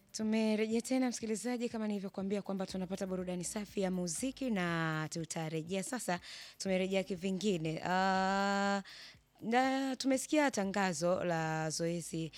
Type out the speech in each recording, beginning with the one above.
Tumerejea tena msikilizaji, kama nilivyokuambia kwamba tunapata burudani safi ya muziki na tutarejea sasa. Tumerejea kivingine. Ah, na tumesikia tangazo la zoezi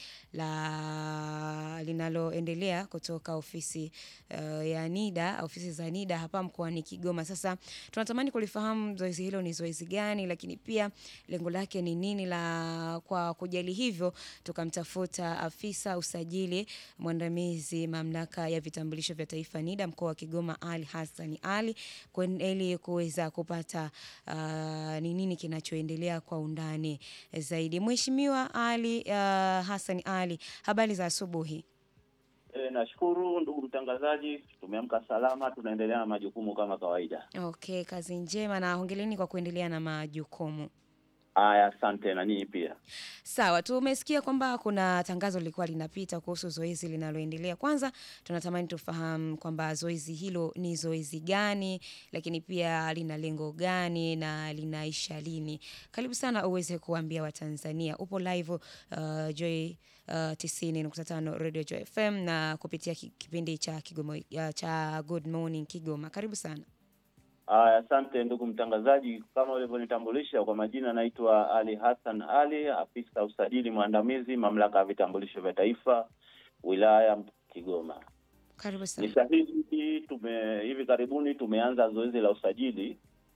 la linaloendelea kutoka ofisi uh, ya NIDA, ofisi za NIDA hapa mkoani Kigoma. Sasa tunatamani kulifahamu zoezi hilo ni zoezi gani, lakini pia lengo lake ni nini. La kwa kujali hivyo, tukamtafuta afisa usajili mwandamizi mamlaka ya vitambulisho vya taifa NIDA mkoa wa Kigoma, Ali Hassan Ali, kwen- ili kuweza kupata uh, ni nini kinachoendelea kwa undani zaidi. Mheshimiwa Ali uh, Hassan Ali, habari za asubuhi. E, nashukuru ndugu mtangazaji, tumeamka salama, tunaendelea na majukumu kama kawaida. Okay, kazi njema na hongereni kwa kuendelea na majukumu. Aya, asante na nyinyi pia. Sawa, tumesikia kwamba kuna tangazo lilikuwa linapita kuhusu zoezi linaloendelea. Kwanza tunatamani tufahamu kwamba zoezi hilo ni zoezi gani, lakini pia lina lengo gani na linaisha lini. Karibu sana uweze kuambia Watanzania. Upo live uh, Joy uh, 90.5 Radio Joy FM na kupitia ki- kipindi cha Kigoma uh, cha Good Morning Kigoma. Karibu sana. Aya, asante ndugu mtangazaji, kama ulivyonitambulisha kwa majina, naitwa Ali Hassan Ali, afisa usajili mwandamizi mamlaka ya vitambulisho vya taifa wilaya Kigoma. Karibu Ni sana. sahihi, tume hivi karibuni tumeanza zoezi la usajili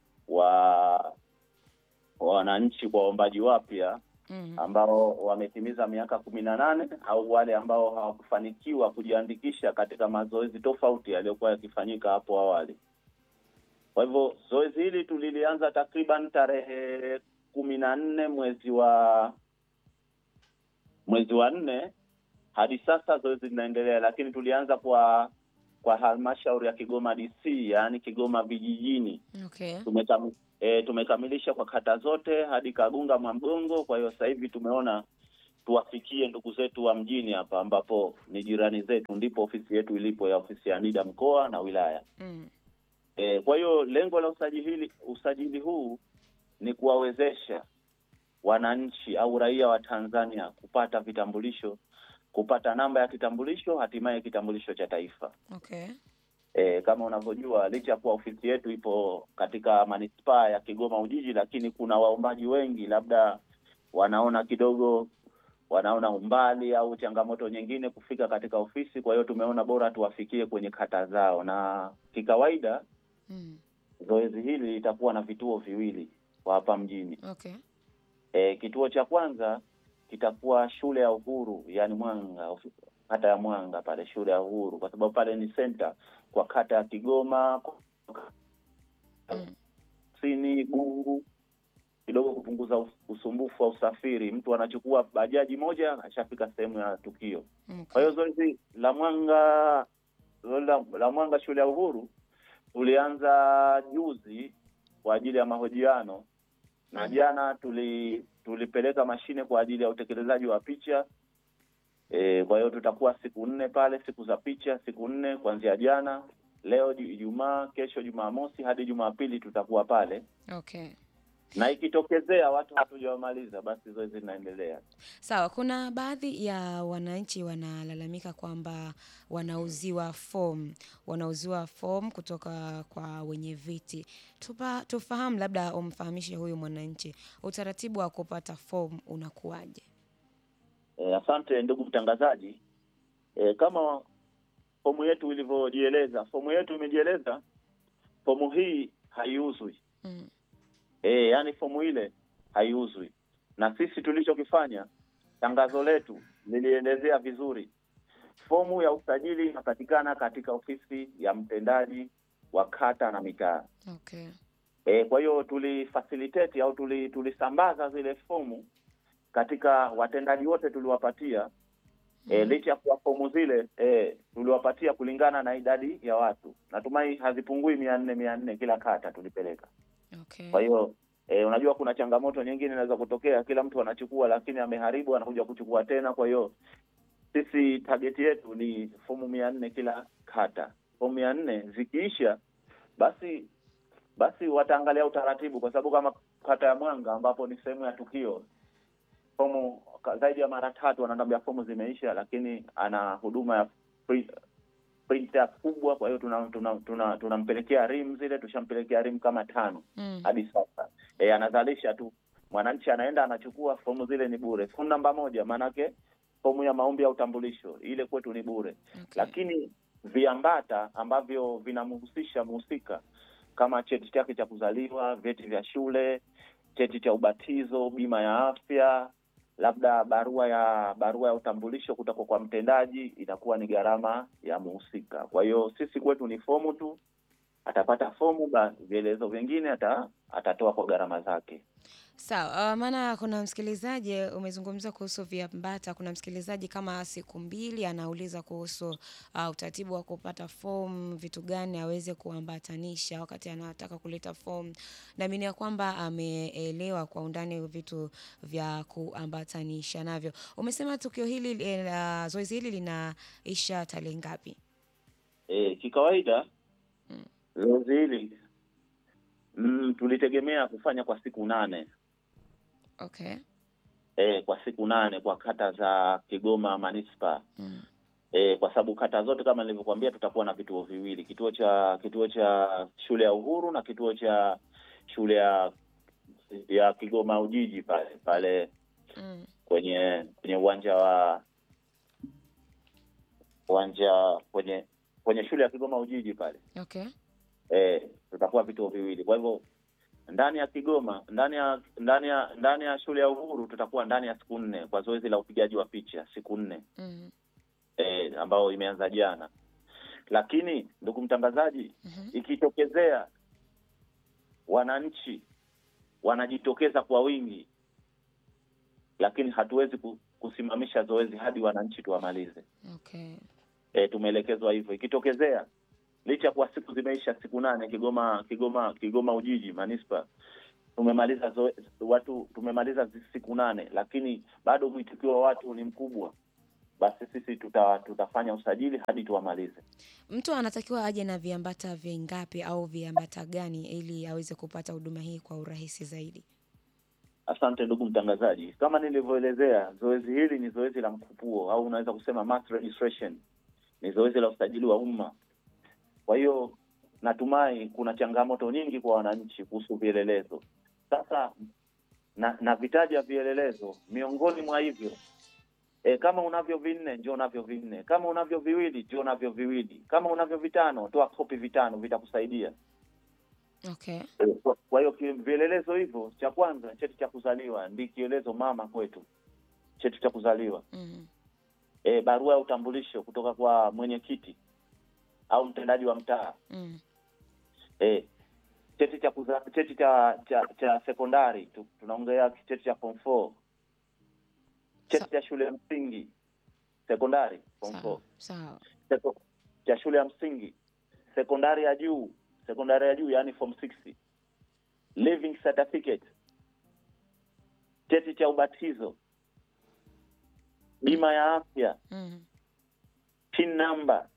wa wananchi kwa waombaji wapya Mhm. ambao wametimiza miaka kumi na nane au wale ambao hawakufanikiwa kujiandikisha katika mazoezi tofauti yaliyokuwa yakifanyika hapo awali. Kwa hivyo zoezi hili tulilianza takriban tarehe kumi na nne mwezi wa mwezi wa nne hadi sasa zoezi linaendelea, lakini tulianza kwa kwa halmashauri ya Kigoma DC, yaani Kigoma vijijini Okay. tumekam, e, tumekamilisha kwa kata zote hadi Kagunga Mwamgongo. Kwa hiyo sasa hivi tumeona tuwafikie ndugu zetu wa mjini hapa, ambapo ni jirani zetu, ndipo ofisi yetu ilipo ya ofisi ya NIDA mkoa na wilaya. Mm. E, kwa hiyo lengo la usajili usajili huu ni kuwawezesha wananchi au raia wa Tanzania kupata vitambulisho, kupata namba ya kitambulisho, hatimaye kitambulisho cha taifa. Okay. E, kama unavyojua licha ya kuwa ofisi yetu ipo katika manispaa ya Kigoma Ujiji, lakini kuna waombaji wengi, labda wanaona kidogo, wanaona umbali au changamoto nyingine kufika katika ofisi. Kwa hiyo tumeona bora tuwafikie kwenye kata zao, na kikawaida Mm. zoezi hili litakuwa na vituo viwili kwa hapa mjini. Okay. E, kituo cha kwanza kitakuwa shule ya Uhuru, yani Mwanga, ofi- kata ya Mwanga pale, shule ya Uhuru, kwa sababu pale ni center kwa kata ya Kigoma Mm. kusini, Gungu, kidogo kupunguza us- usumbufu wa usafiri. Mtu anachukua bajaji moja ashafika sehemu ya tukio. Kwa Okay. hiyo zoezi la Mwanga zoezi la, la Mwanga shule ya Uhuru tulianza juzi kwa ajili ya mahojiano na Mhm. jana tuli tulipeleka mashine kwa ajili ya utekelezaji wa picha. E, kwa hiyo tutakuwa siku nne pale, siku za picha siku nne kuanzia jana, leo Ju- Ijumaa, kesho Jumamosi hadi Jumapili tutakuwa pale, Okay. na ikitokezea watu hatujawamaliza, basi zoezi linaendelea. Sawa, kuna baadhi ya wananchi wanalalamika kwamba wanauziwa fomu, wanauziwa fomu kutoka kwa wenye viti. Tupa, tufahamu labda umfahamishe huyu mwananchi utaratibu wa kupata fomu unakuwaje? E, asante ndugu mtangazaji. E, kama fomu yetu ilivyojieleza, fomu yetu imejieleza, fomu hii haiuzwi. Mm. E, yaani fomu ile haiuzwi, na sisi tulichokifanya, tangazo letu lilielezea vizuri. Fomu ya usajili inapatikana katika ofisi ya mtendaji wa kata na mitaa. Okay. E, kwa hiyo tulifacilitate au tuli, tulisambaza zile fomu katika watendaji wote tuliwapatia. E, Mhm. licha ya kuwa fomu zile e, tuliwapatia kulingana na idadi ya watu. Natumai hazipungui mia nne mia nne kila kata tulipeleka. Okay. Kwa hiyo e, unajua kuna changamoto nyingine inaweza kutokea, kila mtu anachukua lakini ameharibu, anakuja kuchukua tena. Kwa hiyo sisi target yetu ni fomu mia nne kila kata. Fomu mia nne zikiisha, basi basi wataangalia utaratibu, kwa sababu kama kata ya Mwanga ambapo ni sehemu ya tukio, fomu ka- zaidi ya mara tatu ananiambia fomu zimeisha, lakini ana huduma ya pri- printer kubwa, kwa hiyo tunampelekea tuna, tuna, tunampelekea rim zile, tushampelekea rim kama tano Mm. hadi sasa. E, anazalisha tu, mwananchi anaenda anachukua fomu, zile ni bure. Fomu namba moja, maanake fomu ya maombi ya utambulisho ile kwetu ni bure Okay. lakini viambata ambavyo vinamhusisha mhusika kama cheti chake cha kuzaliwa, vyeti vya shule, cheti cha ubatizo, bima ya afya, labda barua ya barua ya utambulisho kutoka kwa mtendaji, inakuwa ni gharama ya mhusika. Kwa hiyo sisi kwetu ni fomu tu, atapata fomu, ba vielezo vingine ata, atatoa kwa gharama zake. Sawa, uh, maana kuna msikilizaji umezungumza kuhusu viambata. Kuna msikilizaji kama siku mbili anauliza kuhusu uh, utaratibu wa kupata fomu, vitu gani aweze kuambatanisha wakati anataka kuleta fomu. Naamini ya kwamba ameelewa kwa undani vitu vya kuambatanisha navyo. Umesema tukio hili eh, la zoezi hili linaisha tarehe ngapi? E, kikawaida Mm. zoezi hili mm, tulitegemea kufanya kwa siku nane Okay. e, kwa siku nane kwa kata za Kigoma manispaa Mm. e, kwa sababu kata zote kama nilivyokuambia tutakuwa na vituo viwili, kituo cha kituo cha shule ya Uhuru na kituo cha shule ya ya Kigoma Ujiji pale pale Mm. kwenye kwenye uwanja wa uwanja kwenye kwenye shule ya Kigoma Ujiji pale Okay. e, tutakuwa vituo viwili. Kwa hivyo ndani ya Kigoma, ndani ya ndani ya ndani ya shule ya Uhuru tutakuwa ndani ya siku nne kwa zoezi la upigaji wa picha, siku nne Mm. e, ambayo imeanza jana. Lakini ndugu mtangazaji, Mhm. ikitokezea wananchi wanajitokeza kwa wingi, lakini hatuwezi ku- kusimamisha zoezi hadi wananchi tuwamalize. Okay. E, tumeelekezwa hivyo. Ikitokezea licha kuwa siku zimeisha siku nane Kigoma Kigoma Kigoma Ujiji manispa tumemaliza zoe, watu tumemaliza zi- siku nane, lakini bado mwitikio wa watu ni mkubwa, basi sisi tuta, tutafanya usajili hadi tuwamalize. Mtu anatakiwa aje na viambata vingapi au viambata gani ili aweze kupata huduma hii kwa urahisi zaidi? Asante ndugu mtangazaji, kama nilivyoelezea, zoezi hili ni zoezi la mkupuo au unaweza kusema mass registration, ni zoezi la usajili wa umma. Kwa hiyo natumai kuna changamoto nyingi kwa wananchi kuhusu vielelezo. Sasa na, na vitaja vielelezo, miongoni mwa hivyo e, kama unavyo vinne njoo navyo vinne, kama unavyo viwili njoo navyo viwili, kama unavyo vitano toa kopi vitano, vitakusaidia. Okay. Kwa- Kwa hiyo ki- vielelezo hivyo, cha kwanza cheti cha kuzaliwa ndi kielezo mama kwetu, cheti cha kuzaliwa. Mm. E, barua ya utambulisho kutoka kwa mwenyekiti au mtendaji wa mtaa. Mm. E, cheti cha kuza, cheti cha cha, cha sekondari tu, tunaongea cheti cha form 4 cheti Sa- cha shule ya msingi sekondari form 4 Sawa. Sawa. Seko- cha shule ya msingi sekondari ya juu sekondari ya juu yani form 6 living certificate cheti cha ubatizo bima ya afya Mm. pin number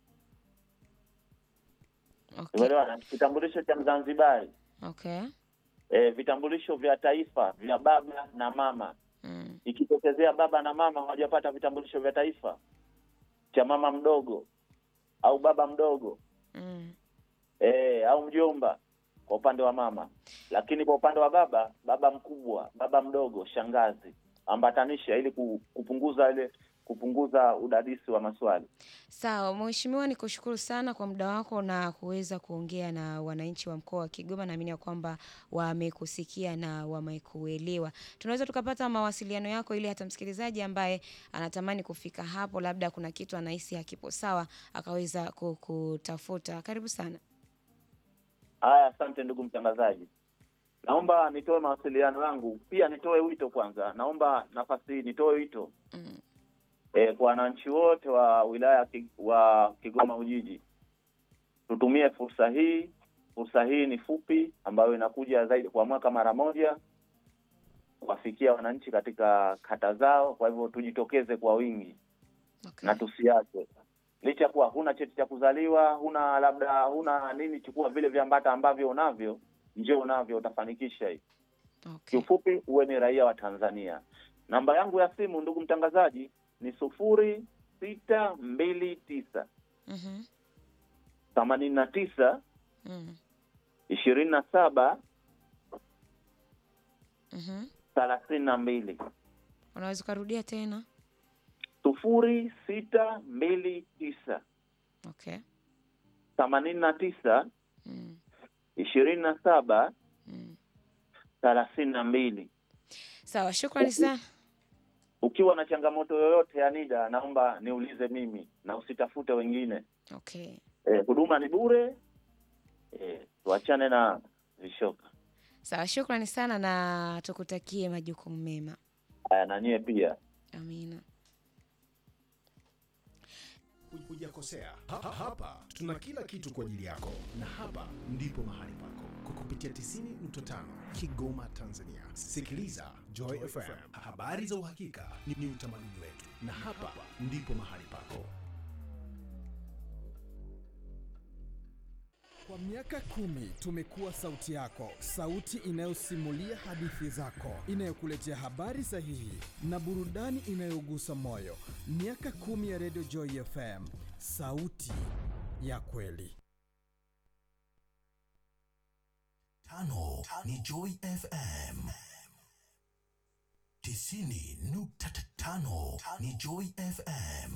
Okay. umeelewa kitambulisho cha mzanzibari Okay. e, vitambulisho vya taifa vya baba na mama Mm. ikitokezea baba na mama hawajapata vitambulisho vya taifa cha mama mdogo au baba mdogo Mm. e, au mjomba kwa upande wa mama, lakini kwa upande wa baba, baba mkubwa, baba mdogo, shangazi, ambatanisha ili ku- kupunguza ile kupunguza udadisi wa maswali. Sawa, Mheshimiwa, nikushukuru sana kwa muda wako na kuweza kuongea na wananchi wa mkoa wa Kigoma. Naamini ya kwamba wamekusikia na wamekuelewa. Tunaweza tukapata mawasiliano yako ili hata msikilizaji ambaye anatamani kufika hapo, labda kuna kitu anahisi hakipo sawa, akaweza kukutafuta. Karibu sana. Haya, asante ndugu mtangazaji. Naomba nitoe mawasiliano yangu, pia nitoe wito kwanza. Naomba nafasi hii nitoe wito Mm. e, kwa wananchi wote wa wilaya ya Ki- wa Kigoma Ujiji, tutumie fursa hii. Fursa hii ni fupi, ambayo inakuja zaidi kwa mwaka mara moja, kuwafikia wananchi katika kata zao. Kwa hivyo tujitokeze kwa wingi Okay. na tusiache, licha ya kuwa huna cheti cha kuzaliwa, huna labda huna nini, chukua vile viambata ambavyo unavyo, njoo unavyo, utafanikisha hii. Okay. Kiufupi, uwe ni raia wa Tanzania. Namba yangu ya simu ndugu mtangazaji ni sufuri sita mbili tisa Mhm. themanini na tisa Mm. ishirini na saba Mhm. thelathini na mbili Unaweza ukarudia tena? sufuri sita mbili tisa Okay. themanini na tisa Mm. ishirini na saba Mm. thelathini na mbili Sawa, shukrani sana. ukiwa na changamoto yoyote ya NIDA naomba niulize mimi na usitafute wengine Okay. eh, huduma ni bure eh, tuachane na vishoka Sawa, shukrani sana na tukutakie majukumu mema. haya na nyie pia Amina. hujakosea. Ha- ha- Hapa tuna kila kitu kwa ajili yako, na hapa ndipo mahali pako kwa kupitia 90.5 Kigoma, Tanzania. Sikiliza Joy FM, habari za uhakika ni, ni utamaduni wetu, na hapa ndipo mahali pako. Kwa miaka kumi tumekuwa sauti yako, sauti inayosimulia hadithi zako, inayokuletea habari sahihi na burudani inayogusa moyo. Miaka kumi ya Radio Joy FM, sauti ya kweli. Tano ni Joy FM. Tisini nukta tano ni Joy FM.